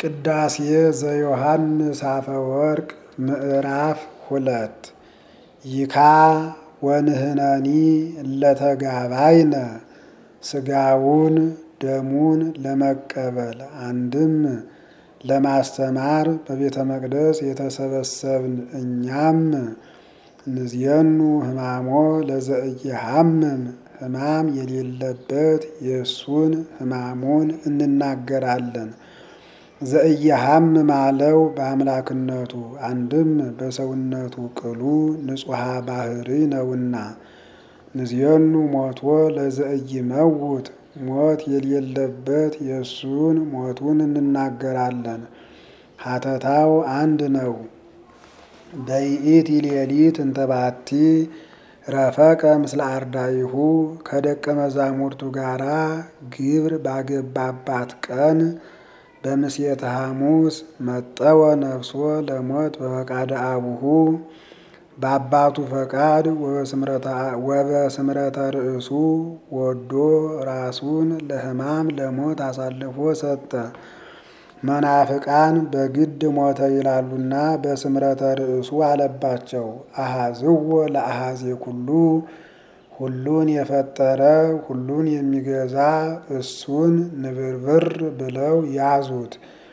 ቅዳሴ ዘዮሐንስ አፈወርቅ ምዕራፍ ሁለት ይካ ወንህነኒ እለተጋባይነ ስጋውን ደሙን ለመቀበል አንድም ለማስተማር በቤተ መቅደስ የተሰበሰብን እኛም ንዝየኑ ሕማሞ ለዘእየሐምም ሕማም የሌለበት የእሱን ሕማሙን እንናገራለን። ዘእየሐምም አለው በአምላክነቱ አንድም በሰውነቱ ቅሉ ንጹሐ ባህሪ ነውና። ንዝየኑ ሞቶ ለዘእይመውት ሞት የሌለበት የእሱን ሞቱን እንናገራለን። ሀተታው አንድ ነው። በይእቲ ሌሊት እንተባቲ ረፈቀ ምስለ አርዳይሁ ከደቀ መዛሙርቱ ጋራ ግብር ባገባባት ቀን በምስየተ ሐሙስ መጠወ ነፍሶ ለሞት በፈቃደ አቡሁ በአባቱ ፈቃድ ወበስምረተ ርእሱ ወዶ ራሱን ለሕማም ለሞት አሳልፎ ሰጠ። መናፍቃን በግድ ሞተ ይላሉና በስምረተ ርእሱ አለባቸው። አሃዝዎ ለአሃዜ ኩሉ ሁሉን የፈጠረ ሁሉን የሚገዛ እሱን ንብርብር ብለው ያዙት።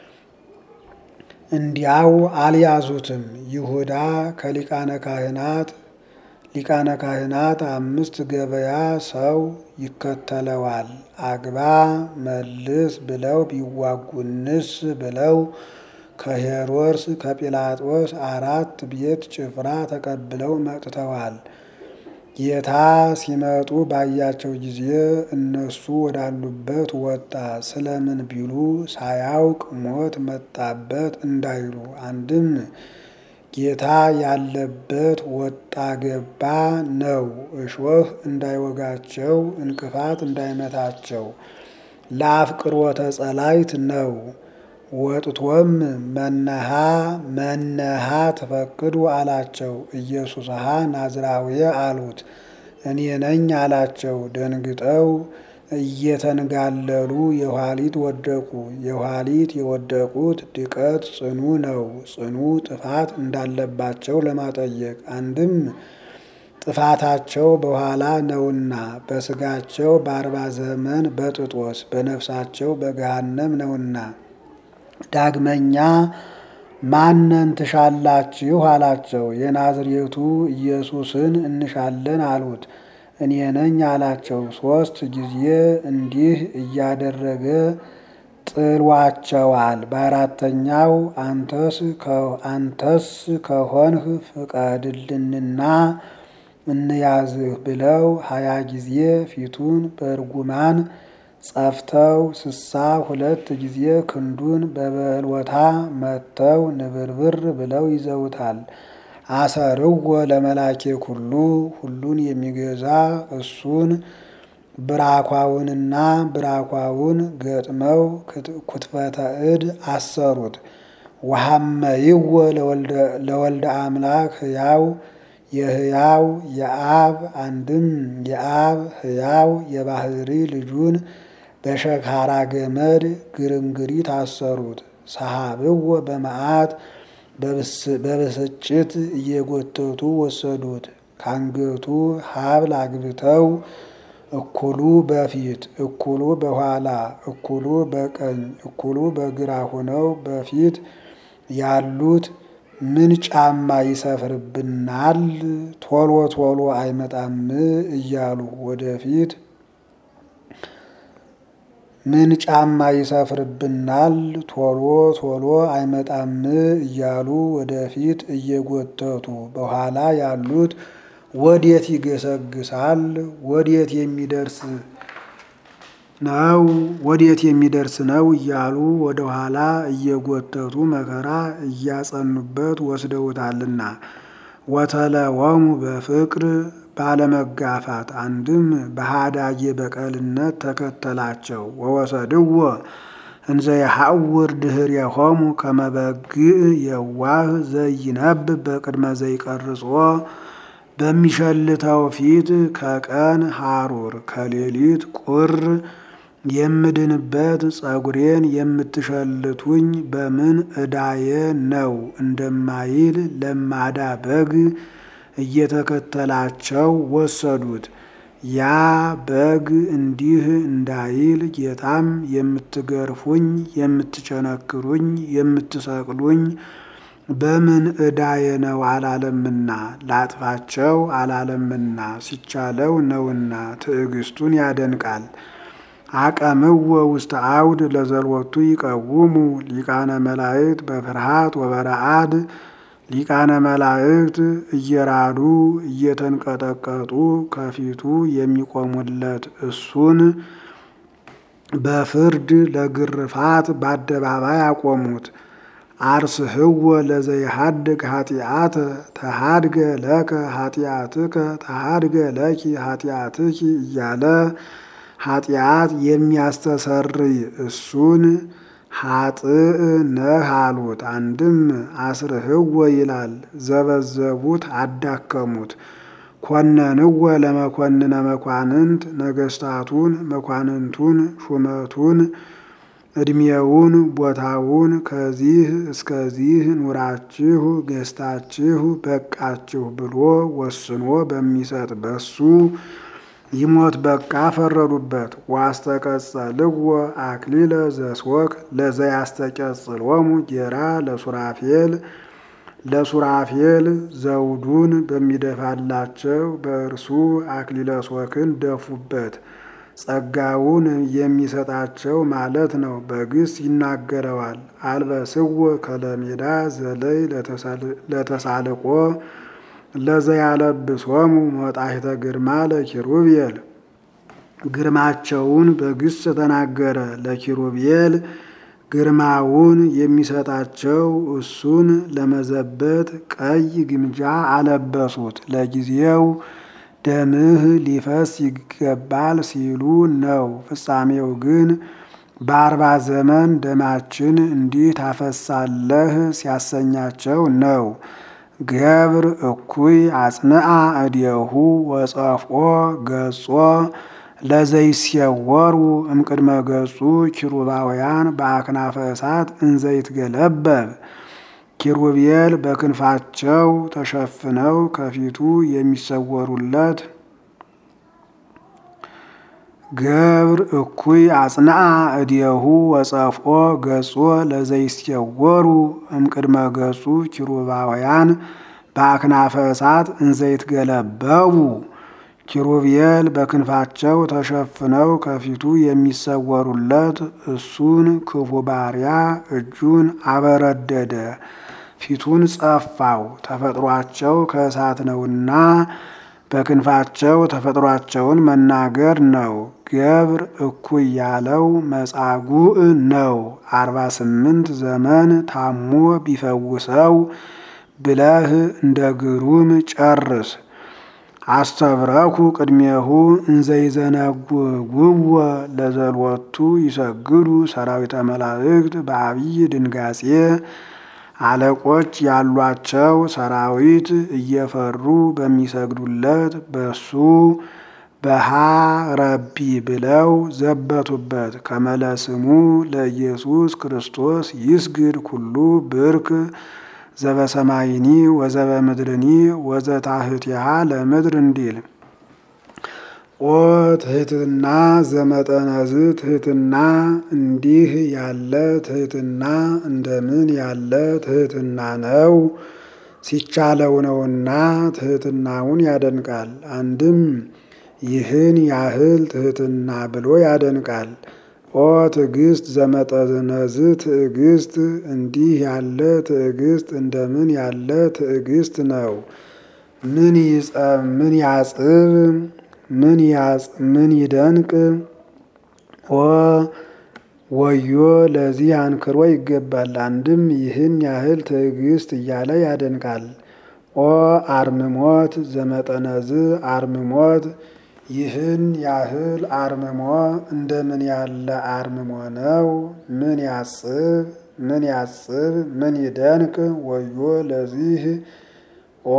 እንዲያው አልያዙትም። ይሁዳ ከሊቃነ ካህናት ሊቃነ ካህናት አምስት ገበያ ሰው ይከተለዋል። አግባ መልስ ብለው ቢዋጉንስ ብለው ከሄሮድስ ከጲላጦስ አራት ቤት ጭፍራ ተቀብለው መጥተዋል። ጌታ ሲመጡ ባያቸው ጊዜ እነሱ ወዳሉበት ወጣ። ስለምን ቢሉ ሳያውቅ ሞት መጣበት እንዳይሉ አንድም ጌታ ያለበት ወጣ ገባ ነው። እሾህ እንዳይወጋቸው እንቅፋት እንዳይመታቸው ለአፍቅሮተ ጸላይት ነው። ወጥቶም መነሃ መነሃ ትፈቅዱ አላቸው። ኢየሱስሃ ናዝራዊ አሉት። እኔ ነኝ አላቸው። ደንግጠው እየተንጋለሉ የኋሊት ወደቁ። የኋሊት የወደቁት ድቀት ጽኑ ነው። ጽኑ ጥፋት እንዳለባቸው ለማጠየቅ አንድም ጥፋታቸው በኋላ ነውና በስጋቸው በአርባ ዘመን በጥጦስ በነፍሳቸው በገሃነም ነውና። ዳግመኛ ማነን ትሻላችሁ አላቸው። የናዝሬቱ ኢየሱስን እንሻለን አሉት። እኔ ነኝ አላቸው። ሦስት ጊዜ እንዲህ እያደረገ ጥሏቸዋል። በአራተኛው አንተስ አንተስ ከሆንህ ፍቀድልንና እንያዝህ ብለው ሀያ ጊዜ ፊቱን በእርጉማን ጸፍተው ስሳ ሁለት ጊዜ ክንዱን በበልወታ መተው ንብርብር ብለው ይዘውታል። አሰርዎ ለመላኬ ኩሉ ሁሉን የሚገዛ እሱን ብራኳውንና ብራኳውን ገጥመው ኩትፈተ እድ አሰሩት። ወሐመይዎ ለወልደ አምላክ ሕያው የሕያው የአብ አንድም የአብ ሕያው የባህሪ ልጁን በሸካራ ገመድ ግርንግሪት አሰሩት። ሰሃብዎ በመዓት በብስጭት እየጎተቱ ወሰዱት። ካንገቱ ሀብል አግብተው እኩሉ በፊት እኩሉ በኋላ እኩሉ በቀኝ እኩሉ በግራ ሆነው በፊት ያሉት ምን ጫማ ይሰፍርብናል ቶሎ ቶሎ አይመጣም እያሉ ወደፊት ምን ጫማ ይሰፍርብናል ቶሎ ቶሎ አይመጣም እያሉ ወደፊት እየጎተቱ በኋላ ያሉት ወዴት ይገሰግሳል ወዴት የሚደርስ ነው ወዴት የሚደርስ ነው እያሉ ወደ ኋላ እየጎተቱ መከራ እያጸኑበት ወስደውታልና። ወተለወሙ በፍቅር ባለመጋፋት አንድም በሃዳጌ በቀልነት ተከተላቸው። ወወሰድዎ እንዘ የሐውር ድኅሬሆሙ ከመ በግዕ የዋህ ዘይነብብ በቅድመ ዘይቀርጾ በሚሸልተው ፊት ከቀን ሐሩር ከሌሊት ቁር የምድንበት ጸጉሬን የምትሸልቱኝ በምን ዕዳዬ ነው እንደማይል ለማዳ በግ እየተከተላቸው ወሰዱት። ያ በግ እንዲህ እንዳይል ጌታም የምትገርፉኝ፣ የምትቸነክሩኝ፣ የምትሰቅሉኝ በምን ዕዳዬ ነው አላለምና ላጥፋቸው አላለምና ሲቻለው ነውና ትዕግስቱን ያደንቃል። አቀምወ ውስተ አውድ ለዘልወቱ ይቀውሙ ሊቃነ መላእክት በፍርሃት ወበረአድ ሊቃነ መላእክት እየራዱ እየተንቀጠቀጡ ከፊቱ የሚቆሙለት እሱን በፍርድ ለግርፋት በአደባባይ አቆሙት። አርስህወ ለዘይሃድግ ኃጢአተ ተሃድገ ለከ ኃጢአትከ ተሃድገ ለኪ ኃጢአትኪ እያለ ኃጢአት የሚያስተሰርይ እሱን ኃጥእ ነህ አሉት። አንድም አስርህወ ይላል ዘበዘቡት፣ አዳከሙት። ኮነንወ ለመኮንነ መኳንንት ነገስታቱን፣ መኳንንቱን፣ ሹመቱን፣ ዕድሜውን፣ ቦታውን ከዚህ እስከዚህ ኑራችሁ ገዝታችሁ በቃችሁ ብሎ ወስኖ በሚሰጥ በሱ ይሞት በቃ ፈረዱበት። ዋስተቀጸልዎ አክሊለ ዘስወክ ለዘያስተቀጽሎሙ ጌራ ለሱራፌል ለሱራፌል ዘውዱን በሚደፋላቸው በእርሱ አክሊለ ሶክን ደፉበት። ጸጋውን የሚሰጣቸው ማለት ነው። በግስ ይናገረዋል። አልበስዎ ከለሜዳ ዘለይ ለተሳልቆ ለዘያለብሶሙ ሞጣሂተ ግርማ ለኪሩቤል ግርማቸውን በግስ ተናገረ። ለኪሩቤል ግርማውን የሚሰጣቸው እሱን ለመዘበት ቀይ ግምጃ አለበሱት። ለጊዜው ደምህ ሊፈስ ይገባል ሲሉ ነው። ፍጻሜው ግን በአርባ ዘመን ደማችን እንዲህ ታፈሳለህ ሲያሰኛቸው ነው። ገብር እኩይ አጽንአ እዴሁ ወጸፍኦ ገጾ ለዘይሴወሩ እምቅድመ ገጹ ኪሩባውያን በአክናፈ እሳት እንዘይትገለበብ ኪሩቤል በክንፋቸው ተሸፍነው ከፊቱ የሚሰወሩለት ገብር እኩይ አጽንአ እዴሁ ወጸፍኦ ገጾ ለዘይሴወሩ እምቅድመ ገጹ ኪሩባውያን በአክናፈ እሳት እንዘይትገለበቡ ኪሩቤል በክንፋቸው ተሸፍነው ከፊቱ የሚሰወሩለት እሱን ክፉ ባሪያ እጁን አበረደደ፣ ፊቱን ጸፋው። ተፈጥሯቸው ከእሳት ነውና በክንፋቸው ተፈጥሯቸውን መናገር ነው። ገብር እኩይ ያለው መጻጉዕ ነው። አርባ ስምንት ዘመን ታሞ ቢፈውሰው ብለህ እንደ ግሩም ጨርስ። አስተብረኩ ቅድሜሁ እንዘይዘነጉግዎ ለዘልወቱ ይሰግዱ ሰራዊተ መላእክት በአብይ ድንጋጼ አለቆች ያሏቸው ሰራዊት እየፈሩ በሚሰግዱለት በሱ በሃ ረቢ ብለው ዘበቱበት። ከመለስሙ ለኢየሱስ ክርስቶስ ይስግድ ኩሉ ብርክ ዘበሰማይኒ ወዘበ ምድርኒ ወዘታህቲሃ ለምድር እንዲል ኦ ትህትና ዘመጠነዝ ትህትና እንዲህ ያለ ትህትና እንደምን ያለ ትህትና ነው? ሲቻለው ነውና ትህትናውን ያደንቃል። አንድም ይህን ያህል ትህትና ብሎ ያደንቃል። ኦ ትዕግስት ዘመጠነዝ ትዕግስት እንዲህ ያለ ትዕግስት እንደምን ያለ ትዕግስት ነው? ምን ይጸም ምን ያጽብ ምን ያጽ ምን ይደንቅ ኦ ወዮ ለዚህ አንክሮ ይገባል። አንድም ይህን ያህል ትዕግስት እያለ ያደንቃል። ኦ አርምሞት ዘመጠነዝ አርምሞት ይህን ያህል አርምሞ እንደምን ያለ አርምሞ ነው? ምን ያጽብ ምን ያጽብ ምን ይደንቅ ወዮ ለዚህ ኦ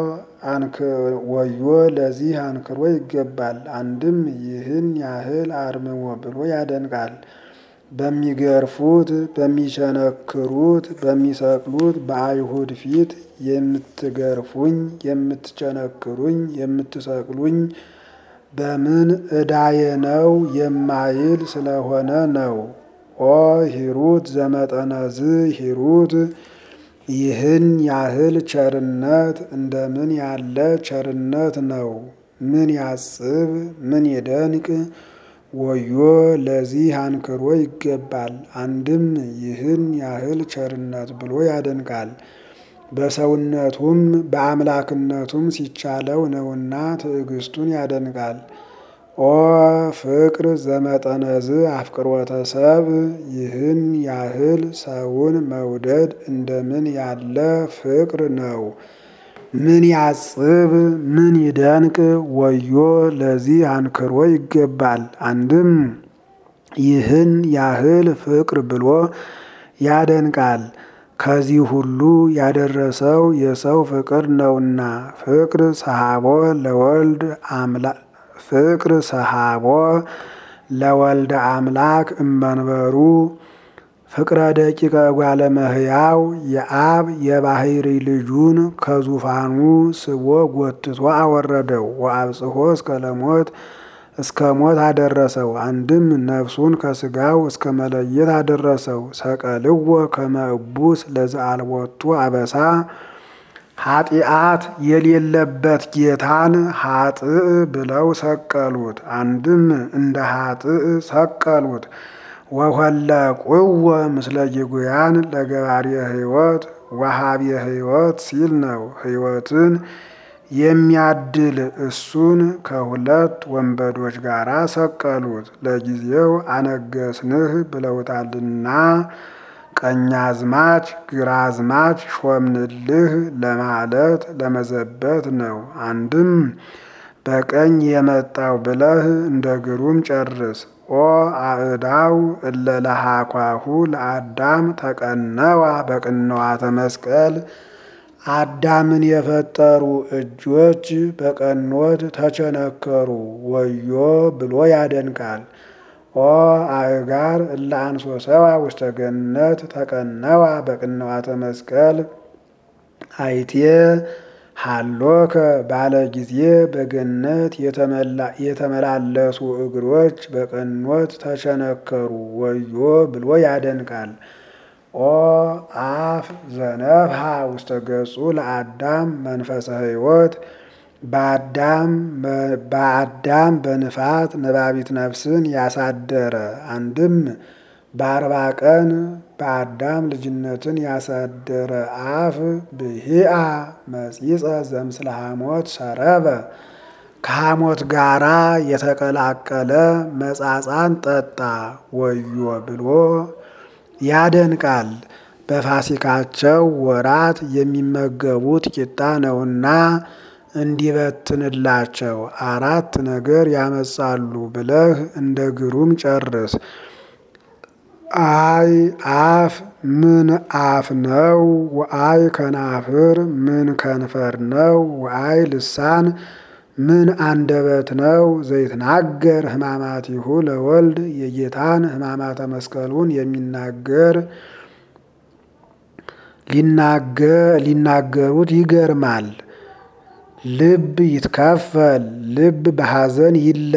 ወዮ ለዚህ አንክሮ ይገባል። አንድም ይህን ያህል አርምሞ ብሎ ያደንቃል። በሚገርፉት፣ በሚቸነክሩት፣ በሚሰቅሉት በአይሁድ ፊት የምትገርፉኝ፣ የምትቸነክሩኝ፣ የምትሰቅሉኝ በምን ዕዳዬ ነው የማይል ስለሆነ ነው። ኦ ሂሩት ዘመጠነዝ ሂሩት ይህን ያህል ቸርነት እንደምን ያለ ቸርነት ነው! ምን ያስብ ምን ይደንቅ! ወዮ ለዚህ አንክሮ ይገባል። አንድም ይህን ያህል ቸርነት ብሎ ያደንቃል። በሰውነቱም በአምላክነቱም ሲቻለው ነውና ትዕግስቱን ያደንቃል። ኦ ፍቅር ዘመጠነዝ አፍቅሮተ ሰብ ይህን ያህል ሰውን መውደድ እንደምን ያለ ፍቅር ነው! ምን ያስብ ምን ይደንቅ! ወዮ ለዚህ አንክሮ ይገባል። አንድም ይህን ያህል ፍቅር ብሎ ያደንቃል። ከዚህ ሁሉ ያደረሰው የሰው ፍቅር ነውና ፍቅር ሰሃቦ ለወልድ አምላክ ፍቅር ሰሃቦ ለወልደ አምላክ እመንበሩ ፍቅረ ደቂቀ እጓለ እመሕያው የአብ የባሕሪ ልጁን ከዙፋኑ ስቦ ጎትቶ አወረደው። ወአብጽሖ እስከ ለሞት እስከ ሞት አደረሰው። አንድም ነፍሱን ከስጋው እስከ መለየት አደረሰው። ሰቀልዎ ከመ እቡስ ለዘአልቦቱ አበሳ ኃጢአት የሌለበት ጌታን ኃጥእ ብለው ሰቀሉት። አንድም እንደ ኃጥእ ሰቀሉት። ወሆለቁዎ ምስለ ጊጉያን ለገባርየ ሕይወት ወሃብየ ሕይወት ሲል ነው። ሕይወትን የሚያድል እሱን ከሁለት ወንበዶች ጋር ሰቀሉት። ለጊዜው አነገስንህ ብለውታልና ቀኛዝማች ግራዝማች ሾምንልህ ለማለት ለመዘበት ነው። አንድም በቀኝ የመጣው ብለህ እንደ ግሩም ጨርስ። ኦ አእዳው እለ ለሃኳሁ ለአዳም ተቀነዋ በቅንዋተ መስቀል አዳምን የፈጠሩ እጆች በቀኖት ተቸነከሩ። ወዮ ብሎ ያደንቃል። ኦ አእጋር እለ አንሶሰዋ ውስተ ገነት ተቀነዋ በቅንዋተ መስቀል አይቴ ሃሎከ ባለ ጊዜ በገነት የተመላለሱ እግሮች በቀኖት ተቸነከሩ። ወዮ ብሎ ያደንቃል። ኦ አፍ ዘነፍሃ ውስተ ገጹ ለአዳም መንፈሰ ሕይወት በአዳም በንፋት ነባቢት ነፍስን ያሳደረ አንድም በአርባ ቀን በአዳም ልጅነትን ያሳደረ አፍ ብሂአ መጺጸ ዘምስለ ሐሞት ሰረበ ከሐሞት ጋራ የተቀላቀለ መጻጻን ጠጣ። ወዮ ብሎ ያደንቃል። በፋሲካቸው ወራት የሚመገቡት ቂጣ ነውና እንዲበትንላቸው አራት ነገር ያመጻሉ ብለህ እንደ ግሩም ጨርስ። አይ አፍ ምን አፍ ነው? ወአይ ከናፍር ምን ከንፈር ነው? ወአይ ልሳን ምን አንደበት ነው? ዘይትናገር ሕማማቲሁ ለወልድ የጌታን ሕማማተ መስቀሉን የሚናገር ሊናገሩት ይገርማል። ልብ ይትከፈል፣ ልብ በሐዘን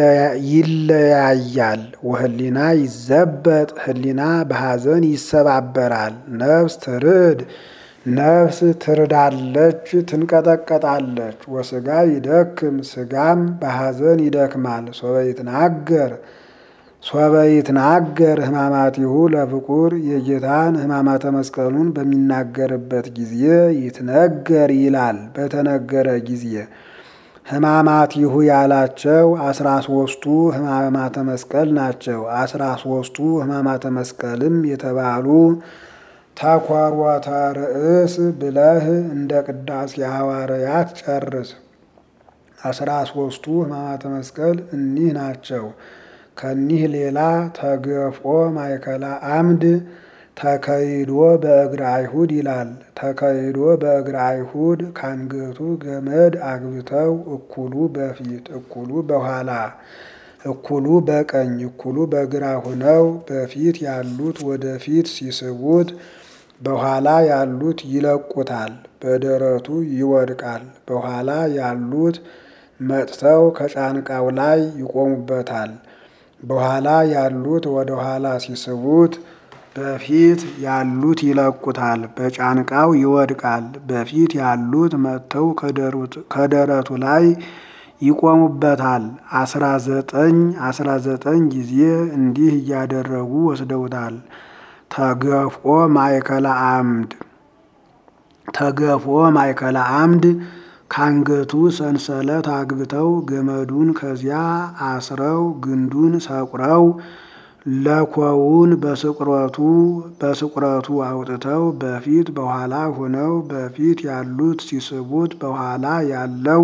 ይለያያል። ወህሊና ይዘበጥ፣ ህሊና በሐዘን ይሰባበራል። ነፍስ ትርድ፣ ነፍስ ትርዳለች፣ ትንቀጠቀጣለች። ወስጋ ይደክም፣ ስጋም በሐዘን ይደክማል። ሶበ ይትናገር ሶበ ይትናገር ሕማማቲሁ ለፍቁር የጌታን ሕማማተ መስቀሉን በሚናገርበት ጊዜ ይትነገር ይላል። በተነገረ ጊዜ ሕማማቲሁ ያላቸው አስራ ሶስቱ ሕማማተ መስቀል ናቸው። አስራ ሶስቱ ሕማማተ መስቀልም የተባሉ ተኮርወተ ርእስ ብለህ እንደ ቅዳሴ ሐዋርያት ጨርስ። አስራ ሶስቱ ሕማማተ መስቀል እኒህ ናቸው። ከኒህ ሌላ ተገፍኦ ማእከላ አምድ ተከይዶ በእግረ አይሁድ ይላል። ተከይዶ በእግረ አይሁድ ካንገቱ ገመድ አግብተው እኩሉ በፊት እኩሉ በኋላ እኩሉ በቀኝ እኩሉ በግራ ሆነው በፊት ያሉት ወደፊት ሲስቡት በኋላ ያሉት ይለቁታል፣ በደረቱ ይወድቃል። በኋላ ያሉት መጥተው ከጫንቃው ላይ ይቆሙበታል። በኋላ ያሉት ወደ ኋላ ሲስቡት በፊት ያሉት ይለቁታል፣ በጫንቃው ይወድቃል። በፊት ያሉት መጥተው ከደረቱ ላይ ይቆሙበታል። አስራ ዘጠኝ አስራ ዘጠኝ ጊዜ እንዲህ እያደረጉ ወስደውታል። ተገፍኦ ማእከለ አምድ ተገፍኦ ማእከለ አምድ ካንገቱ ሰንሰለት አግብተው ገመዱን ከዚያ አስረው ግንዱን ሰቁረው ለኮውን በስቁረቱ በስቁረቱ አውጥተው በፊት በኋላ ሆነው በፊት ያሉት ሲስቡት በኋላ ያለው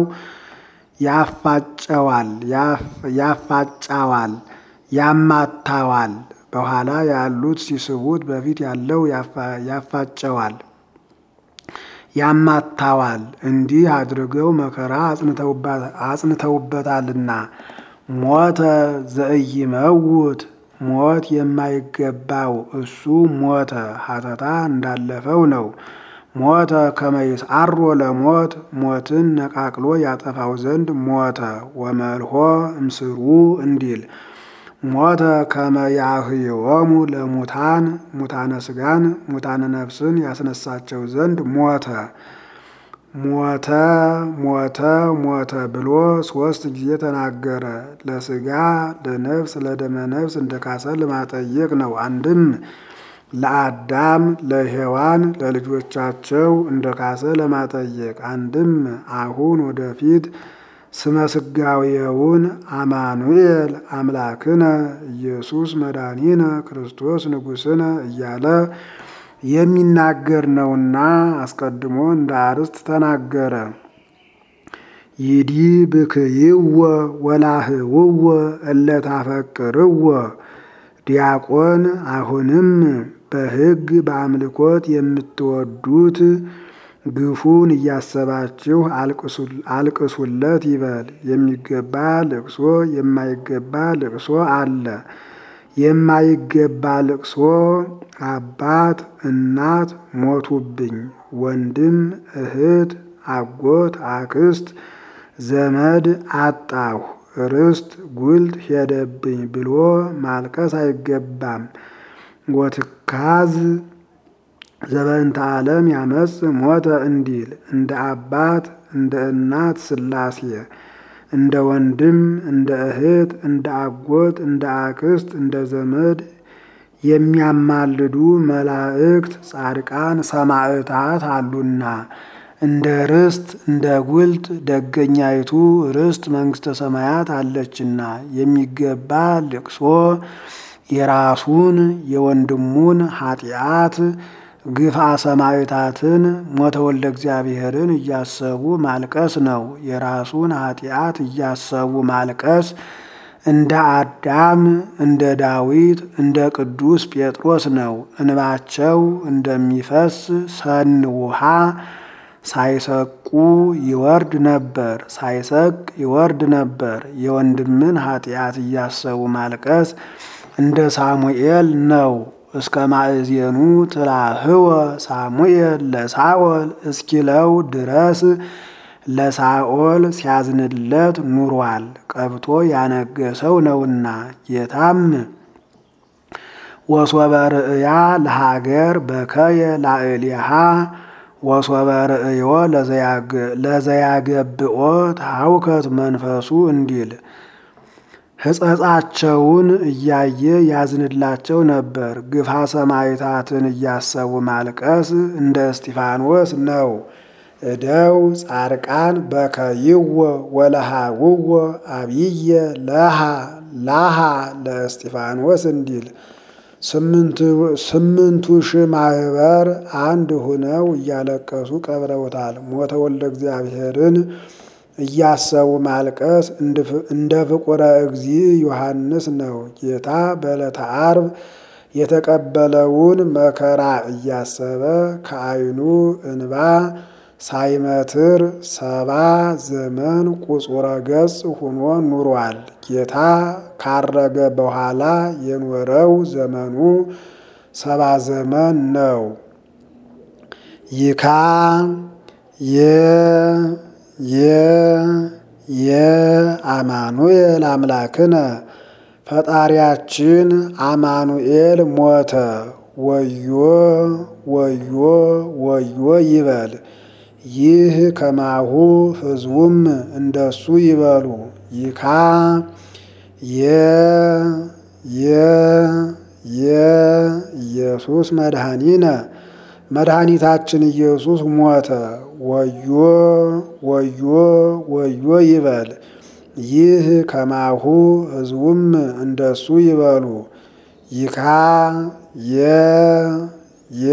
ያፋጨዋል ያፋጫዋል ያማታዋል። በኋላ ያሉት ሲስቡት በፊት ያለው ያፋጨዋል ያማታዋል። እንዲህ አድርገው መከራ አጽንተውበታልና ሞተ ዘኢይመውት ሞት የማይገባው እሱ ሞተ። ሀተታ እንዳለፈው ነው። ሞተ ከመይስዓሮ ለሞት ሞትን ነቃቅሎ ያጠፋው ዘንድ ሞተ። ወመልሆ እምስሩ እንዲል ሞተ ከመያህዮሙ ለሙታን ሙታነ ስጋን ሙታነ ነፍስን ያስነሳቸው ዘንድ ሞተ። ሞተ ሞተ ሞተ ብሎ ሶስት ጊዜ ተናገረ። ለስጋ ለነፍስ ለደመ ነፍስ እንደ ካሰ ለማጠየቅ ነው። አንድም ለአዳም ለሔዋን ለልጆቻቸው እንደ ካሰ ለማጠየቅ፣ አንድም አሁን ወደፊት ስመ ስጋዌውን አማኑኤል አምላክነ ኢየሱስ መድኃኒነ ክርስቶስ ንጉሥነ እያለ የሚናገር ነውና አስቀድሞ እንደ አርስት ተናገረ። ይዲ ብክይወ ወላህውወ እለታፈቅርወ ዲያቆን አሁንም በሕግ በአምልኮት የምትወዱት ግፉን እያሰባችሁ አልቅሱለት ይበል። የሚገባ ልቅሶ የማይገባ ልቅሶ አለ። የማይገባ ልቅሶ አባት እናት ሞቱብኝ፣ ወንድም እህት፣ አጎት አክስት፣ ዘመድ አጣሁ፣ ርስት ጉልት ሄደብኝ ብሎ ማልቀስ አይገባም። ወትካዝ ዘበንተ ዓለም ያመጽ ሞተ እንዲል እንደ አባት እንደ እናት ሥላሴ እንደ ወንድም እንደ እህት እንደ አጎት እንደ አክስት እንደ ዘመድ የሚያማልዱ መላእክት ጻድቃን ሰማዕታት አሉና እንደ ርስት እንደ ጉልት ደገኛይቱ ርስት መንግሥተ ሰማያት አለችና የሚገባ ልቅሶ የራሱን የወንድሙን ኃጢአት ግፋ ሰማዕታትን ሞተ ወልደ እግዚአብሔርን እያሰቡ ማልቀስ ነው። የራሱን ኃጢአት እያሰቡ ማልቀስ እንደ አዳም እንደ ዳዊት እንደ ቅዱስ ጴጥሮስ ነው። እንባቸው እንደሚፈስ ሰን ውሃ ሳይሰቁ ይወርድ ነበር፣ ሳይሰቅ ይወርድ ነበር። የወንድምን ኃጢአት እያሰቡ ማልቀስ እንደ ሳሙኤል ነው። እስከ ማእዜኑ ትላህወ ሳሙኤል ለሳኦል እስኪለው ድረስ ለሳኦል ሲያዝንለት ኑሯል። ቀብቶ ያነገሰው ነውና ጌታም ወሶበ ርእያ ለሀገር በከየ ላዕሌሃ ወሶበ ርእዮ ለዘያገብኦ ታውከት መንፈሱ እንዲል ሕጸጻቸውን እያየ ያዝንላቸው ነበር። ግፋ ሰማዕታትን እያሰቡ ማልቀስ እንደ እስጢፋኖስ ነው። እደው ጻድቃን በከይዎ ወለሃውዎ አብየ ለሃ ላሃ ለእስጢፋኖስ እንዲል ስምንቱ ሺህ ማህበር አንድ ሁነው እያለቀሱ ቀብረውታል። ሞተ ወልደ እግዚአብሔርን እያሰቡ ማልቀስ እንደ ፍቁረ እግዚእ ዮሐንስ ነው። ጌታ በዕለተ ዓርብ የተቀበለውን መከራ እያሰበ ከዓይኑ እንባ ሳይመትር ሰባ ዘመን ቁጹረ ገጽ ሆኖ ኑሯል። ጌታ ካረገ በኋላ የኖረው ዘመኑ ሰባ ዘመን ነው። ይካ የ የ የአማኑኤል አምላክነ ፈጣሪያችን አማኑኤል ሞተ። ወዮ ወዮ ወዮ ይበል። ይህ ከማሁ ሕዝቡም እንደሱ ይበሉ። ይካ የ የ የ ኢየሱስ መድኃኒነ መድኃኒታችን ኢየሱስ ሞተ። ወዮ ወዮ ወዮ ይበል። ይህ ከማሁ ሕዝቡም እንደሱ ይበሉ። ይካ የ የ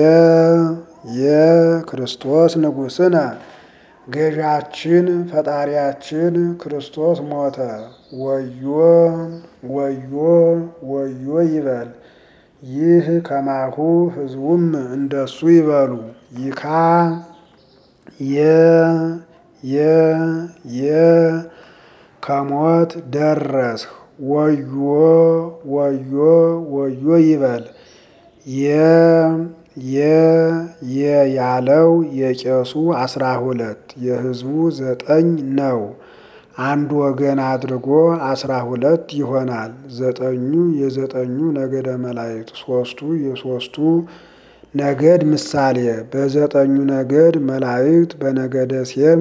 የክርስቶስ ንጉሥነ ገዣችን ፈጣሪያችን ክርስቶስ ሞተ። ወዮ ወዮ ወዮ ይበል። ይህ ከማሁ ሕዝቡም እንደሱ ይበሉ። ይካ የ የ የ ከሞት ደረስህ። ወዮ ወዮ ወዮ ይበል። የ የ የ ያለው የቄሱ አስራ ሁለት የሕዝቡ ዘጠኝ ነው። አንድ ወገን አድርጎ አስራ ሁለት ይሆናል። ዘጠኙ የዘጠኙ ነገደ መላእክት፣ ሶስቱ የሶስቱ ነገድ ምሳሌ። በዘጠኙ ነገድ መላእክት በነገደ ሴም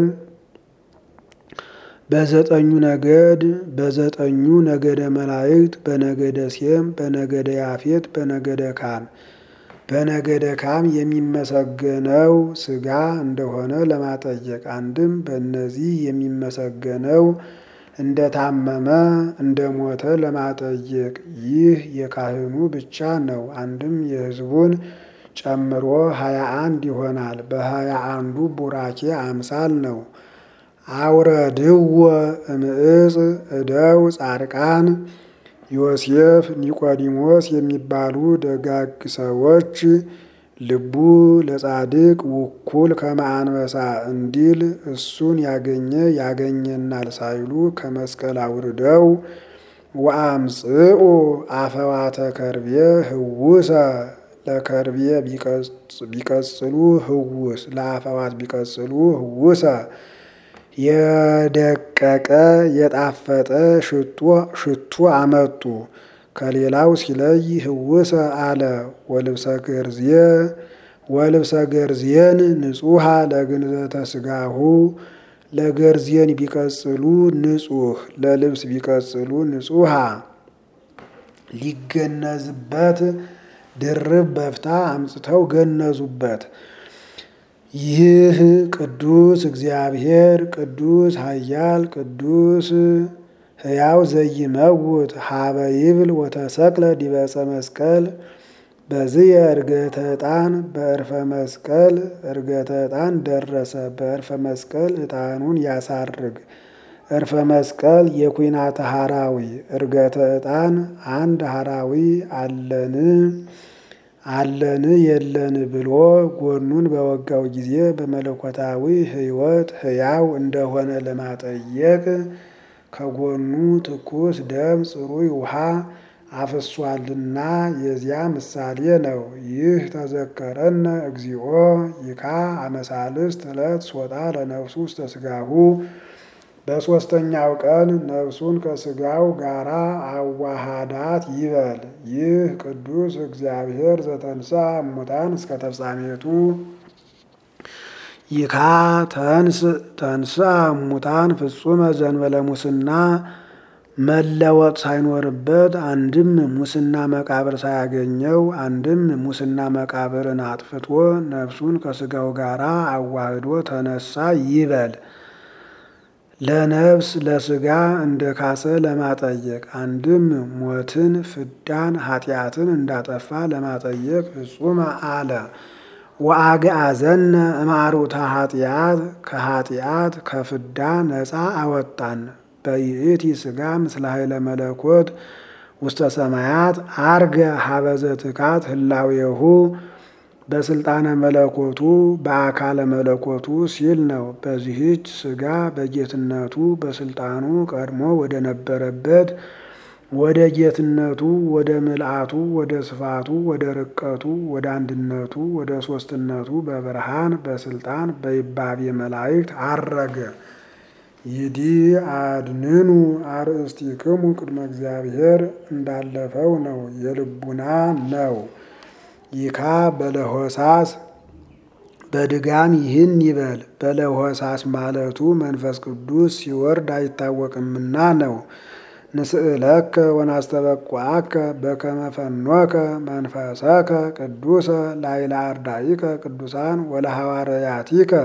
በዘጠኙ ነገድ በዘጠኙ ነገደ መላእክት በነገደ ሴም በነገደ ያፌት በነገደ ካም በነገደ ካም የሚመሰገነው ሥጋ እንደሆነ ለማጠየቅ አንድም በእነዚህ የሚመሰገነው እንደታመመ እንደሞተ ለማጠየቅ ይህ የካህኑ ብቻ ነው። አንድም የሕዝቡን ጨምሮ ሀያ አንድ ይሆናል። በሀያ አንዱ ቡራኬ አምሳል ነው። አውረድዎ እምዕፅ እደው ጻድቃን ዮሴፍ፣ ኒቆዲሞስ የሚባሉ ደጋግ ሰዎች ልቡ ለጻድቅ ውኩል ከመአንበሳ እንዲል እሱን ያገኘ ያገኘናል ሳይሉ ከመስቀል አውርደው ወአምጽኡ አፈዋተ ከርቤ ህውሰ ለከርቤ ቢቀጽሉ ህውስ ለአፈዋት ቢቀጽሉ ህውሰ የደቀቀ የጣፈጠ ሽቱ አመጡ። ከሌላው ሲለይ ህውሰ አለ። ወልብሰ ገርዝየ ወልብሰ ገርዝየን ንጹሐ ለግንዘተ ስጋሁ ለገርዝየን ቢቀጽሉ ንጹህ ለልብስ ቢቀጽሉ ንጹሐ ሊገነዝበት ድርብ በፍታ አምጽተው ገነዙበት። ይህ ቅዱስ እግዚአብሔር ቅዱስ ኃያል ቅዱስ ሕያው ዘይመውት ሀበ ይብል ወተሰቅለ ዲበፀ መስቀል በዝየ እርገተ ዕጣን በእርፈ መስቀል እርገተ ዕጣን ደረሰ። በእርፈ መስቀል ዕጣኑን ያሳርግ። እርፈ መስቀል የኩናተ ሐራዊ እርገተ ዕጣን አንድ ሐራዊ አለን አለን የለን ብሎ ጎኑን በወጋው ጊዜ በመለኮታዊ ሕይወት ሕያው እንደሆነ ለማጠየቅ ከጎኑ ትኩስ ደም ጽሩይ ውሃ አፍሷልና የዚያ ምሳሌ ነው። ይህ ተዘከረነ እግዚኦ ይካ አመሳልስት ዕለት ሶጣ ለነፍሱ ውስተ ሥጋሁ በሦስተኛው ቀን ነፍሱን ከሥጋው ጋራ አዋሃዳት ይበል። ይህ ቅዱስ እግዚአብሔር ዘተንሳ እሙታን እስከ ተፍጻሜቱ ይካ ተንስ ተንሳ እሙታን ፍጹመ ዘንበለ ሙስና መለወጥ ሳይኖርበት አንድም ሙስና መቃብር ሳያገኘው አንድም ሙስና መቃብርን አጥፍቶ ነፍሱን ከሥጋው ጋራ አዋህዶ ተነሳ ይበል። ለነፍስ ለሥጋ እንደ ካሰ ለማጠየቅ አንድም ሞትን ፍዳን ኃጢአትን እንዳጠፋ ለማጠየቅ ፍጹም አለ። ወአግአዘነ እማሩታ ኃጢአት ከኃጢአት ከፍዳ ነፃ አወጣን። በይእቲ ሥጋ ምስለ ኃይለ መለኮት ውስተ ሰማያት አርገ ሀበዘ ትካት ህላዌሁ በስልጣነ መለኮቱ በአካለ መለኮቱ ሲል ነው። በዚህች ስጋ በጌትነቱ በስልጣኑ ቀድሞ ወደ ነበረበት ወደ ጌትነቱ ወደ ምልአቱ ወደ ስፋቱ ወደ ርቀቱ ወደ አንድነቱ ወደ ሶስትነቱ በብርሃን በስልጣን በይባቤ መላእክት አረገ። ይዲ አድንኑ አርእስቲክሙ ቅድመ እግዚአብሔር እንዳለፈው ነው፣ የልቡና ነው። ይካ በለሆሳስ በድጋም ይህን ይበል። በለሆሳስ ማለቱ መንፈስ ቅዱስ ሲወርድ አይታወቅምና ነው። ንስእለከ ወናስተበቋከ በከመ ፈኖከ መንፈሰከ ቅዱሰ ላይለ አርዳኢከ ቅዱሳን ወለሐዋርያቲከ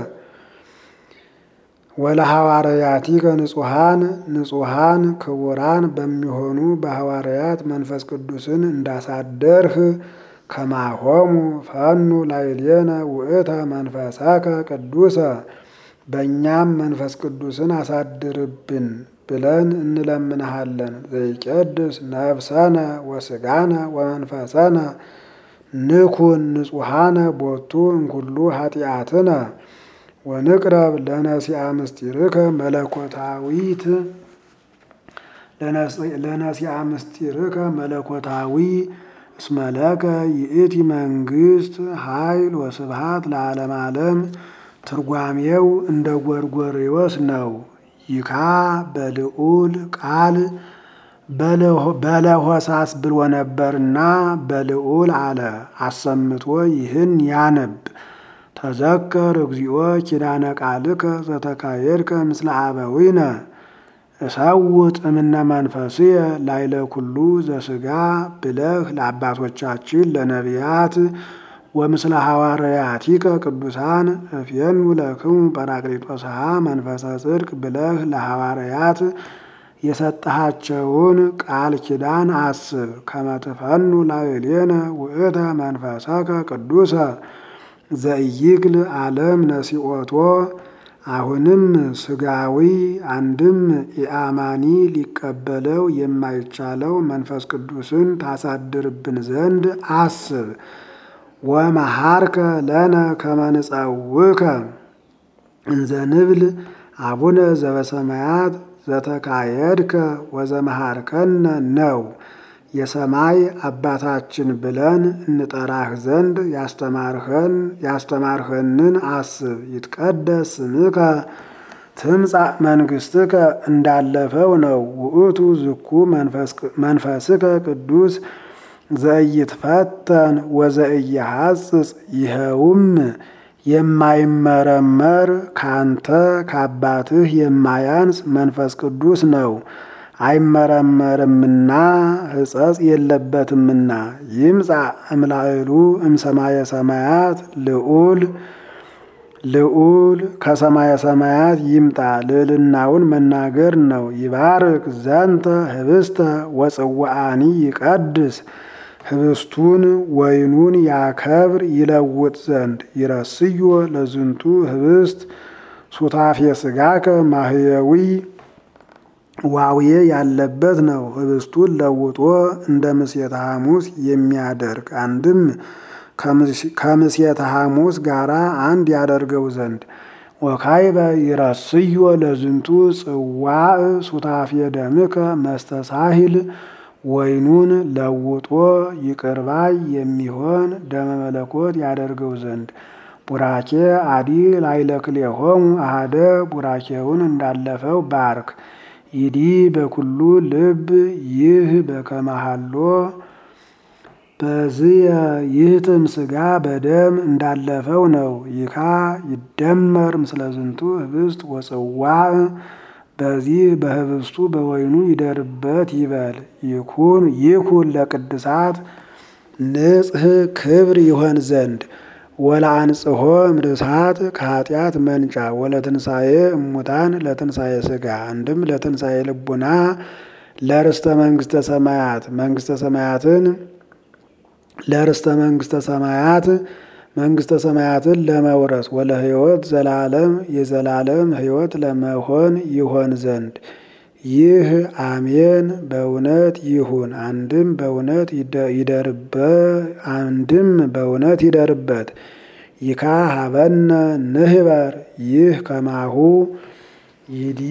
ወለሐዋርያቲከ ንጹሐን ንጹሐን ክቡራን በሚሆኑ በሐዋርያት መንፈስ ቅዱስን እንዳሳደርህ ከማሆሙ ፈኑ ላይሌነ ውእተ መንፈሰከ ቅዱሰ በእኛም መንፈስ ቅዱስን አሳድርብን ብለን እንለምንሃለን። ዘይቀድስ ነፍሰነ ወስጋነ ወመንፈሰነ ንኩን ንጹሐነ ቦቱ እንኩሉ ኃጢአትነ ወንቅረብ ለነሲአ ምስጢርከ መለኮታዊት ለነሲአ ምስጢርከ መለኮታዊ እስመለከ ይእቲ መንግስት ኃይል ወስብሃት ለዓለም ዓለም። ትርጓሜው እንደ ጎርጎርዮስ ነው። ይካ በልዑል ቃል በለሆሳስ ብሎ ነበርና በልዑል አለ አሰምቶ ይህን ያነብ። ተዘከር እግዚኦ ኪዳነ ቃልከ ዘተካየድከ ምስለ አበዊነ እሰውጥ እምነ መንፈስየ ላይለ ኩሉ ዘስጋ ብለህ ለአባቶቻችን ለነቢያት ወምስለ ሐዋርያቲከ ቅዱሳን እፍየኑ ለክሙ ጰራቅሊጦስሃ መንፈሰ ጽድቅ ብለህ ለሐዋርያት የሰጠሃቸውን ቃል ኪዳን አስብ። ከመትፈኑ ላዕሌነ ውእተ መንፈሰከ ቅዱሰ ዘኢይክል ዓለም ነሲኦቶ አሁንም ስጋዊ አንድም ኢአማኒ ሊቀበለው የማይቻለው መንፈስ ቅዱስን ታሳድርብን ዘንድ አስብ። ወመሃርከ ለነ ከመንጸውከ እንዘ ንብል አቡነ ዘበሰማያት ዘተካየድከ ወዘመሃርከነ ነው። የሰማይ አባታችን ብለን እንጠራህ ዘንድ ያስተማርኸን ያስተማርኸንን አስብ። ይትቀደስ ስምከ ትምጻእ መንግስትከ እንዳለፈው ነው። ውእቱ ዝኩ መንፈስከ ቅዱስ ዘኢይትፈተን ወዘኢይሐጽጽ ይኸውም የማይመረመር ካንተ ከአባትህ የማያንስ መንፈስ ቅዱስ ነው። አይመረመርምና ሕጸጽ የለበትምና። ይምጻ እምላዕሉ እምሰማየ ሰማያት ልዑል ልዑል ከሰማየ ሰማያት ይምጣ ልዕልናውን መናገር ነው። ይባርክ ዘንተ ህብስተ ወጽዋአኒ ይቀድስ ህብስቱን ወይኑን ያከብር ይለውጥ ዘንድ ይረስዮ ለዝንቱ ህብስት ሱታፌ ስጋከ ማህየዊ ዋውዬ ያለበት ነው። ህብስቱን ለውጦ እንደ ምሴተ ሐሙስ የሚያደርግ አንድም ከምሴተ ሐሙስ ጋር አንድ ያደርገው ዘንድ ወካይበ ይረስዮ ለዝንቱ ጽዋዕ ሱታፌ ደምከ መስተሳሂል ወይኑን ለውጦ ይቅርባይ የሚሆን ደመ መለኮት ያደርገው ዘንድ ቡራኬ አዲ ላይለክሌሆሙ አሃደ ቡራኬውን እንዳለፈው ባርክ ይዲ በኩሉ ልብ ይህ በከመሃሎ በዝየ ይህትም ስጋ በደም እንዳለፈው ነው። ይካ ይደመር ምስለ ዝንቱ ህብስት ወጽዋዕ በዚህ በህብስቱ በወይኑ ይደርበት ይበል። ይኩን ይኩን ለቅድሳት ንጽህ ክብር ይሆን ዘንድ ወለአንጽሖ እምርሳት ከኃጢአት መንጫ ወለትንሣኤ እሙታን ለትንሣኤ ስጋ አንድም ለትንሣኤ ልቡና ለርስተ መንግስተ ሰማያት መንግስተ ሰማያትን ለርስተ መንግስተ ሰማያት መንግስተ ሰማያትን ለመውረስ ወለ ህይወት ዘላለም የዘላለም ህይወት ለመሆን ይሆን ዘንድ ይህ አሜን በእውነት ይሁን። አንድም በእውነት ይደርበ አንድም በእውነት ይደርበት። ይካ ሀበነ ንህበር ይህ ከማሁ ይዲ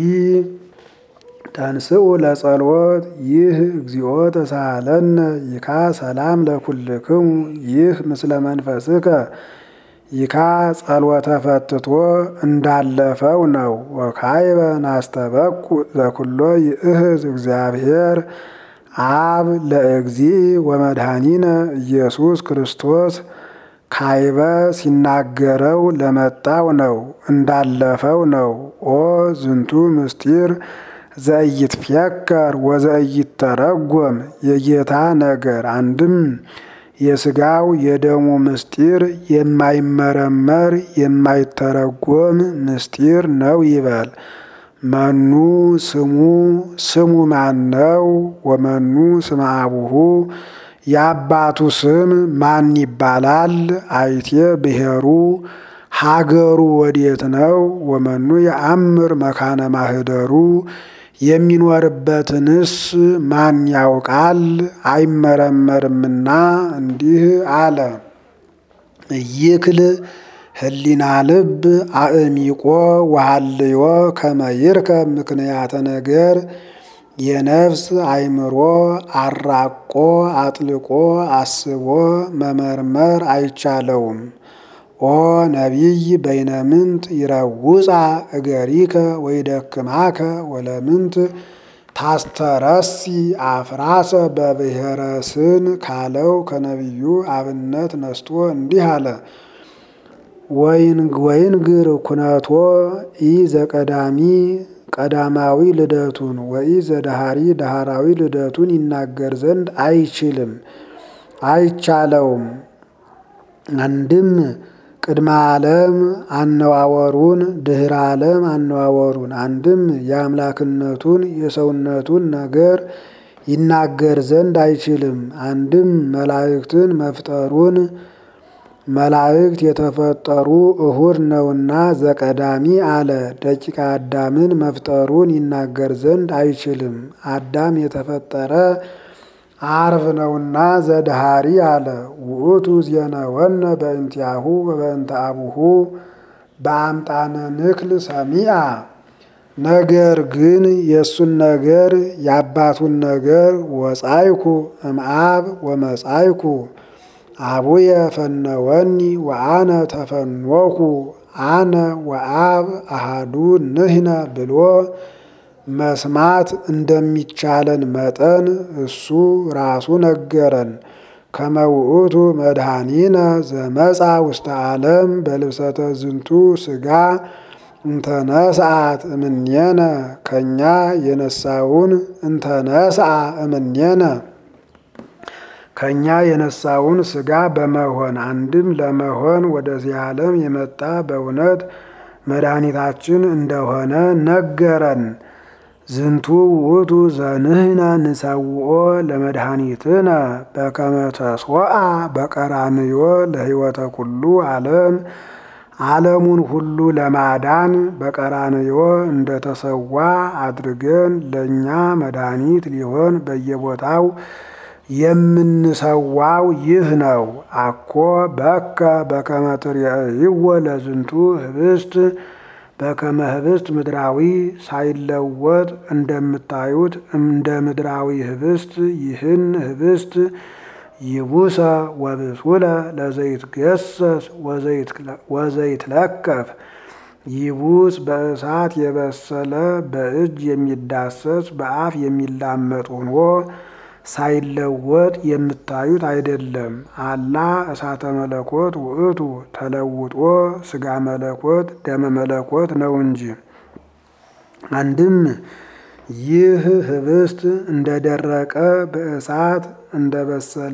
ተንስኡ ለጸሎት ይህ እግዚኦ ተሳሃለነ ይካ ሰላም ለኩልክሙ ይህ ምስለ መንፈስከ ይካ ጸሎተ ፈትቶ እንዳለፈው ነው። ወካይበ ናስተበቁ ዘኩሎ ይእህዝ እግዚአብሔር አብ ለእግዚ ወመድኃኒነ ኢየሱስ ክርስቶስ ካይበ ሲናገረው ለመጣው ነው እንዳለፈው ነው። ኦ ዝንቱ ምስጢር ዘኢይትፌከር ወዘኢይተረጎም የጌታ ነገር አንድም የሥጋው የደሙ ምስጢር የማይመረመር የማይተረጎም ምስጢር ነው ይበል። መኑ ስሙ ስሙ ማን ነው? ወመኑ ስመ አቡሁ የአባቱ ስም ማን ይባላል? አይቴ ብሔሩ ሀገሩ ወዴት ነው? ወመኑ የአምር መካነ ማህደሩ የሚኖርበትንስ ማን ያውቃል? አይመረመርምና እንዲህ አለ። ይክል ህሊና ልብ አእሚቆ ወሃልዮ ከመይርከ ምክንያተ ነገር የነፍስ አይምሮ አራቆ አጥልቆ አስቦ መመርመር አይቻለውም። ኦ ነቢይ በይነምንት ይረውፃ እገሪከ ወይደክማከ ወለምንት ታስተረሲ አፍራሰ በብሔረ ስን ካለው ከነቢዩ አብነት ነስቶ እንዲህ አለ። ወይንግር ኩነቶ ኢ ዘቀዳሚ ቀዳማዊ ልደቱን ወኢ ዘዳሃሪ ዳሃራዊ ልደቱን ይናገር ዘንድ አይችልም አይቻለውም። አንድም ቅድመ ዓለም አነዋወሩን ድህረ ዓለም አነዋወሩን አንድም የአምላክነቱን የሰውነቱን ነገር ይናገር ዘንድ አይችልም። አንድም መላእክትን መፍጠሩን መላእክት የተፈጠሩ እሁድ ነውና ዘቀዳሚ አለ። ደቂቀ አዳምን መፍጠሩን ይናገር ዘንድ አይችልም። አዳም የተፈጠረ አርብ ነውና ዘድሃሪ አለ። ውእቱ ዜነወነ በእንቲአሁ ወበእንተ አቡሁ በአምጣነ ንክል ሰሚአ። ነገር ግን የእሱን ነገር የአባቱን ነገር ወጻይኩ እምአብ ወመጻይኩ አቡየ ፈነወኒ ወአነ ተፈኖኩ አነ ወአብ አሃዱ ንሕነ ብሎ መስማት እንደሚቻለን መጠን እሱ ራሱ ነገረን። ከመውእቱ መድኃኒነ ዘመጻ ውስተ ዓለም በልብሰተ ዝንቱ ሥጋ እንተነስአት እምኔነ ከእኛ የነሳውን እንተነስአ እምኔነ ከእኛ የነሳውን ሥጋ በመሆን አንድም ለመሆን ወደዚህ ዓለም የመጣ በእውነት መድኃኒታችን እንደሆነ ነገረን። ዝንቱ ውእቱ ዘንህነ ንሰውኦ ለመድኃኒትነ በከመ ተስወአ በቀራንዮ ለሕይወተ ኩሉ ዓለም ዓለሙን ሁሉ ለማዳን በቀራንዮ እንደተሰዋ አድርገን ለእኛ መድኃኒት ሊሆን በየቦታው የምንሰዋው ይህ ነው። አኮ በከ በከመ ትርእይዎ ለዝንቱ ህብስት በከመ ህብስት ምድራዊ ሳይለወጥ እንደምታዩት እንደ ምድራዊ ህብስት ይህን ህብስት ይቡሰ ወብሱለ ለዘይትገሰስ ወዘይትለከፍ ይቡስ በእሳት የበሰለ በእጅ የሚዳሰስ በአፍ የሚላመጥ ሆኖ ሳይለወጥ የምታዩት አይደለም። አላ እሳተ መለኮት ውእቱ ተለውጦ ስጋ መለኮት ደመ መለኮት ነው እንጂ። አንድም ይህ ህብስት እንደደረቀ በእሳት እንደበሰለ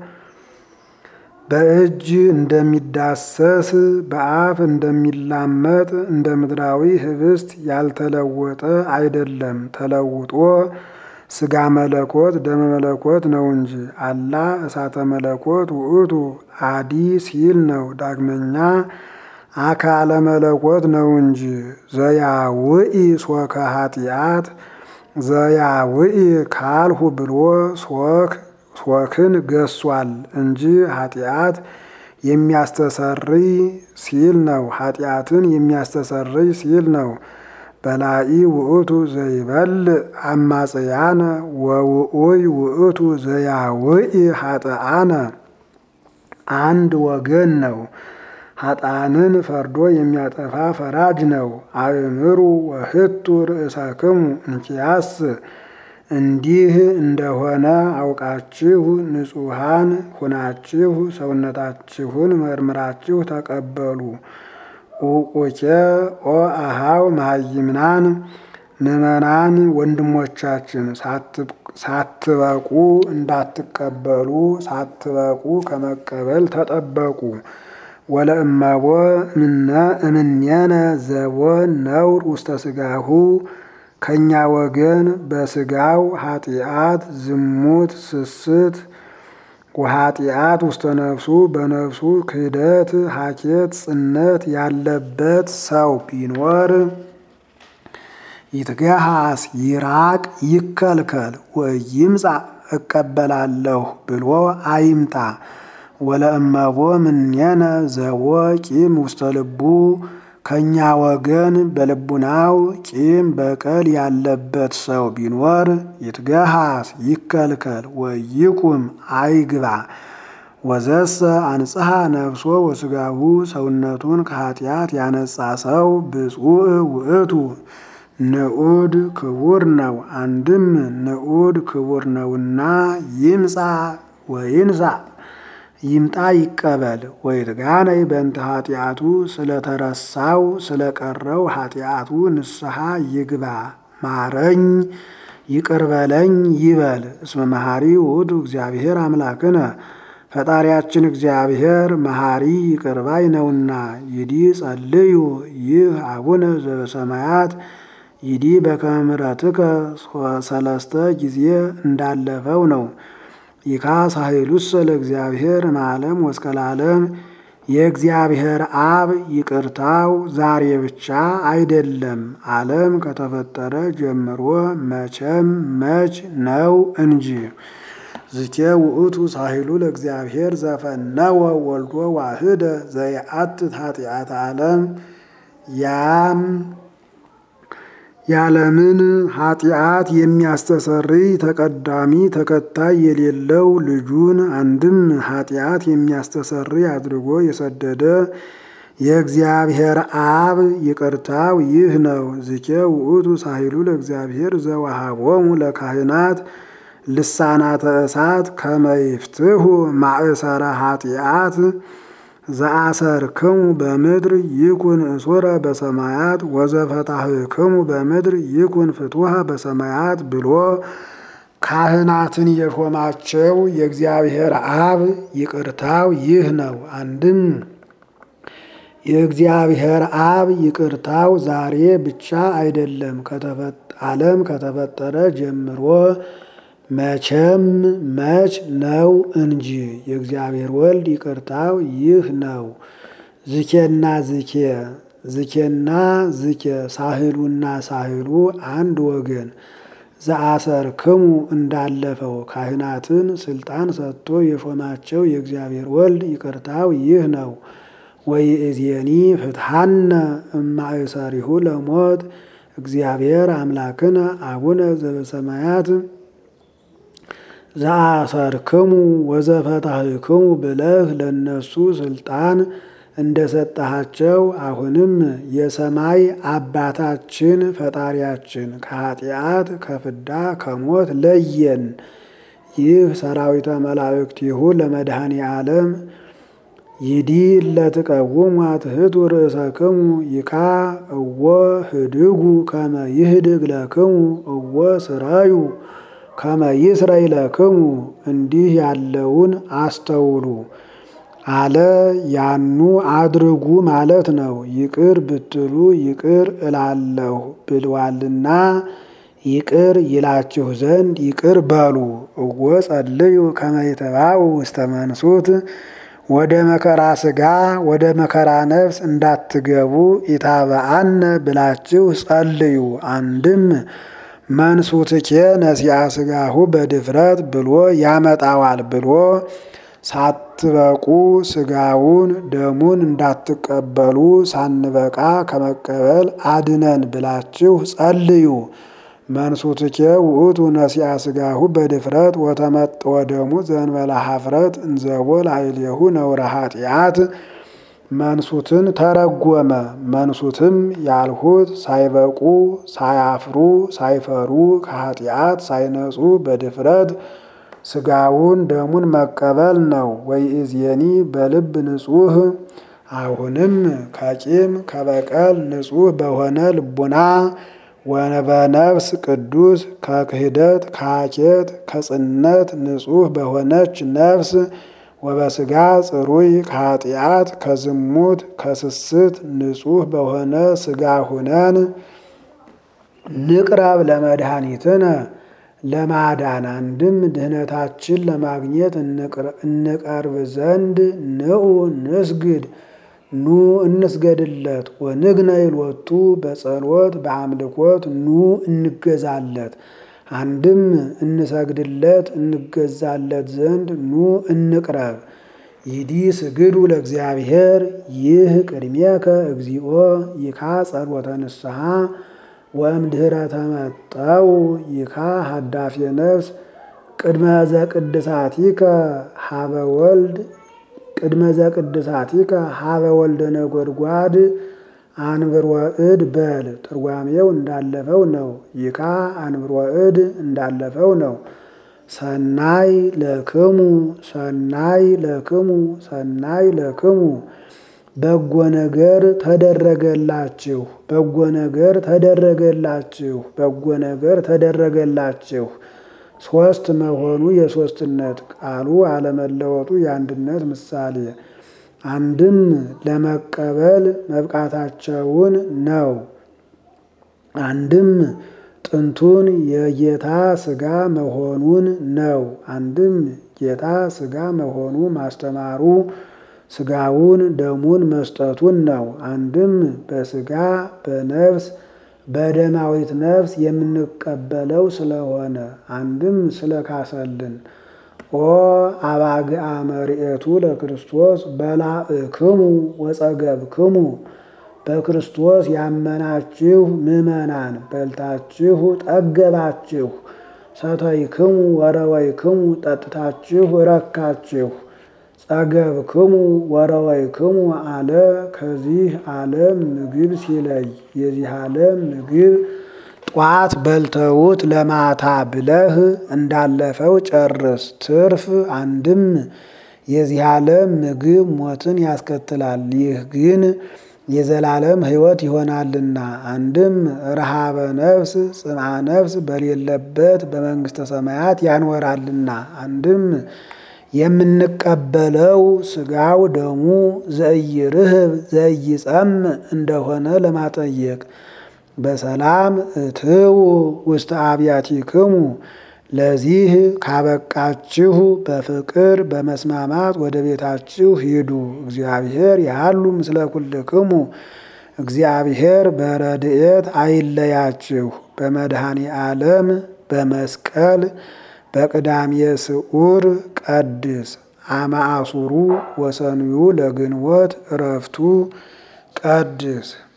በእጅ እንደሚዳሰስ በአፍ እንደሚላመጥ እንደ ምድራዊ ህብስት ያልተለወጠ አይደለም። ተለውጦ ስጋ መለኮት ደመ መለኮት ነው እንጂ። አላ እሳተ መለኮት ውእቱ አዲ ሲል ነው። ዳግመኛ አካለ መለኮት ነው እንጂ። ዘያውኢ ሶከ ኃጢአት ዘያውኢ ካልሁ ብሎ ሶክን ገሷል እንጂ ኃጢአት የሚያስተሰርይ ሲል ነው። ኃጢአትን የሚያስተሰርይ ሲል ነው። በላኢ ውእቱ ዘይበል አማጽያነ ወውኡይ ውእቱ ዘያውኢ ኃጥአነ አንድ ወገን ነው። ኃጥአንን ፈርዶ የሚያጠፋ ፈራጅ ነው። አእምሩ ወህቱ ርእሰክሙ እንኪያስ እንዲህ እንደሆነ አውቃችሁ ንጹሐን ሁናችሁ ሰውነታችሁን መርምራችሁ ተቀበሉ። ኡቁኬ ኦ አሃው መሃይምናን ምዕመናን ወንድሞቻችን ሳትበቁ እንዳትቀበሉ ሳትበቁ ከመቀበል ተጠበቁ። ወለእመቦ እምኔነ ዘቦ ነውር ውስተ ስጋሁ ከእኛ ወገን በስጋው ኃጢአት፣ ዝሙት፣ ስስት ወኃጢአት ውስተ ነፍሱ በነፍሱ ክህደት፣ ሀኬት፣ ጽነት ያለበት ሰው ቢኖር ይትገሃስ ይራቅ ይከልከል ወይምጻ እቀበላለሁ ብሎ አይምጣ። ወለእመቦ ምኔነ ዘቦ ቂም ውስተ ልቡ ከእኛ ወገን በልቡናው ቂም በቀል ያለበት ሰው ቢኖር ይትገሃስ ይከልከል ወይቁም አይግባ። ወዘሰ አንጽሐ ነፍሶ ወስጋሁ ሰውነቱን ከኃጢአት ያነጻ ሰው ብፁዕ ውእቱ ንዑድ ክቡር ነው። አንድም ንዑድ ክቡር ነውና ይምጻ ወይንሳ ይምጣ ይቀበል። ወይትጋነይ በእንተ ኃጢአቱ ስለተረሳው ስለቀረው ኃጢአቱ ንስሐ ይግባ። ማረኝ ይቅርበለኝ ይበል። እስመ መሐሪ ውእቱ እግዚአብሔር አምላክነ ፈጣሪያችን እግዚአብሔር መሐሪ ይቅርባይ ነውና። ይዲ ጸልዩ ይህ አቡነ ዘበሰማያት ይዲ በከመ ምሕረትከ ሰለስተ ጊዜ እንዳለፈው ነው። ይካ ሳህሉሰ ለእግዚአብሔር እምአለም ወእስከ ለዓለም የእግዚአብሔር አብ ይቅርታው ዛሬ ብቻ አይደለም፣ ዓለም ከተፈጠረ ጀምሮ መቼም መች ነው እንጂ። ዝኬ ውእቱ ሳህሉ ለእግዚአብሔር ዘፈነወ ወልዶ ዋህደ ዘየአትት ኃጢአተ ዓለም ያም ያለምን ኃጢአት የሚያስተሰርይ ተቀዳሚ ተከታይ የሌለው ልጁን አንድም ኃጢአት የሚያስተሰርይ አድርጎ የሰደደ የእግዚአብሔር አብ ይቅርታው ይህ ነው። ዝኬ ውእቱ ሳህሉ ለእግዚአብሔር ዘወሃቦሙ ለካህናት ልሳናተ እሳት ከመይፍትሁ ማእሰረ ኃጢአት ዘአሰርክሙ በምድር ይኩን እሱረ በሰማያት ወዘፈታህክሙ በምድር ይኩን ፍቱሐ በሰማያት ብሎ ካህናትን የሾማቸው የእግዚአብሔር አብ ይቅርታው ይህ ነው። አንድም የእግዚአብሔር አብ ይቅርታው ዛሬ ብቻ አይደለም፣ ዓለም ከተፈጠረ ጀምሮ መቼም መች ነው እንጂ። የእግዚአብሔር ወልድ ይቅርታው ይህ ነው። ዝኬና ዝኬ ዝኬና ዝኬ ሳህሉና ሳህሉ አንድ ወገን ዘአሰርክሙ እንዳለፈው ካህናትን ስልጣን ሰጥቶ የሾማቸው የእግዚአብሔር ወልድ ይቅርታው ይህ ነው። ወይእዜኒ ፍትሐነ እማእሰሪሁ ለሞት እግዚአብሔር አምላክነ አቡነ ዘበሰማያት ዘአሰርክሙ ወዘፈታህክሙ ብለህ ለነሱ ስልጣን እንደሰጠሃቸው አሁንም የሰማይ አባታችን ፈጣሪያችን ከኃጢአት ከፍዳ ከሞት ለየን። ይህ ሰራዊተ መላእክቲሁ ለመድኃኔ ዓለም ይዲ ለትቀውሙ አትሕቱ ርእሰክሙ ይካ እወ ህድጉ ከመ ይህድግ ለክሙ እወ ስራዩ ከመ ይስረይ ለክሙ እንዲህ ያለውን አስተውሉ አለ። ያኑ አድርጉ ማለት ነው። ይቅር ብትሉ ይቅር እላለሁ ብሏልና ይቅር ይላችሁ ዘንድ ይቅር በሉ። እወ ጸልዩ ከመ ይትባኡ ውስተ መንሱት ወደ መከራ ሥጋ ወደ መከራ ነፍስ እንዳትገቡ ኢታብአነ ብላችሁ ጸልዩ። አንድም መንሱትኬ ነሲያ ስጋሁ በድፍረት ብሎ ያመጣዋል ብሎ ሳትበቁ ስጋውን ደሙን እንዳትቀበሉ ሳንበቃ ከመቀበል አድነን ብላችሁ ጸልዩ። መንሱትኬ ውእቱ ነሲያ ስጋሁ በድፍረት ወተመጥወ ደሙ ዘእንበለ ኀፍረት እንዘቦ ላዕሌሁ ነውረ ኃጢአት። መንሱትን ተረጎመ። መንሱትም ያልሁት ሳይበቁ ሳያፍሩ ሳይፈሩ ከኃጢአት ሳይነጹ በድፍረት ስጋውን ደሙን መቀበል ነው። ወይእዜኒ በልብ ንጹሕ አሁንም ከቂም ከበቀል ንጹሕ በሆነ ልቡና ወበነፍስ ቅዱስ ከክህደት ከሐኬት ከጽነት ንጹሕ በሆነች ነፍስ ወበስጋ ጽሩይ ከኃጢአት ከዝሙት ከስስት ንጹሕ በሆነ ስጋ ሁነን ንቅረብ ለመድኃኒትነ ለማዳን አንድም ድህነታችን ለማግኘት እንቀርብ ዘንድ ንዑ ንስግድ ኑ እንስገድለት ወንግነይ ሎቱ በጸሎት በአምልኮት ኑ እንገዛለት። አንድም እንሰግድለት እንገዛለት ዘንድ ኑ እንቅረብ። ይዲ ስግዱ ለእግዚአብሔር ይህ ቅድሜከ እግዚኦ ይካ ጸሎተ ንስሐ ወእምድኅረ ተመጠው ይካ ሀዳፌ ነፍስ ቅድመ ዘቅድሳቲከ ሀበ ወልድ ቅድመ ዘቅድሳቲከ ሀበ ወልደ ነጎድጓድ አንብሮ እድ በል ትርጓሜው እንዳለፈው ነው። ይካ አንብሮ እድ እንዳለፈው ነው። ሰናይ ለክሙ ሰናይ ለክሙ ሰናይ ለክሙ በጎ ነገር ተደረገላችሁ በጎ ነገር ተደረገላችሁ በጎ ነገር ተደረገላችሁ። ሶስት መሆኑ የሶስትነት ቃሉ አለመለወጡ የአንድነት ምሳሌ አንድም ለመቀበል መብቃታቸውን ነው። አንድም ጥንቱን የጌታ ሥጋ መሆኑን ነው። አንድም ጌታ ሥጋ መሆኑ ማስተማሩ ሥጋውን ደሙን መስጠቱን ነው። አንድም በሥጋ በነፍስ በደማዊት ነፍስ የምንቀበለው ስለሆነ አንድም ስለካሰልን ኦ አባግአ መርኤቱ ለክርስቶስ በላእክሙ ወጸገብክሙ በክርስቶስ ያመናችሁ ምዕመናን በልታችሁ ጠገባችሁ፣ ሰተይክሙ ወረወይክሙ ጠጥታችሁ ረካችሁ፣ ጸገብክሙ ወረወይክሙ አለ ከዚህ ዓለም ምግብ ሲለይ የዚህ ዓለም ምግብ ጧት በልተውት ለማታ ብለህ እንዳለፈው ጨርስ። ትርፍ አንድም የዚህ ዓለም ምግብ ሞትን ያስከትላል፣ ይህ ግን የዘላለም ሕይወት ይሆናልና። አንድም ረሃበ ነፍስ ጽምአ ነፍስ በሌለበት በመንግሥተ ሰማያት ያኖራልና። አንድም የምንቀበለው ሥጋው ደሙ ዘኢይርህብ ዘኢይጸምዕ እንደሆነ ለማጠየቅ በሰላም እትው ውስተ አብያቲክሙ ለዚህ ካበቃችሁ በፍቅር በመስማማት ወደ ቤታችሁ ሂዱ። እግዚአብሔር ያሉ ምስለ ኩልክሙ እግዚአብሔር በረድኤት አይለያችሁ። በመድኃኔ ዓለም በመስቀል በቅዳሜ ስዑር ቀድስ አማአሱሩ ወሰንዩ ለግንቦት እረፍቱ ቀድስ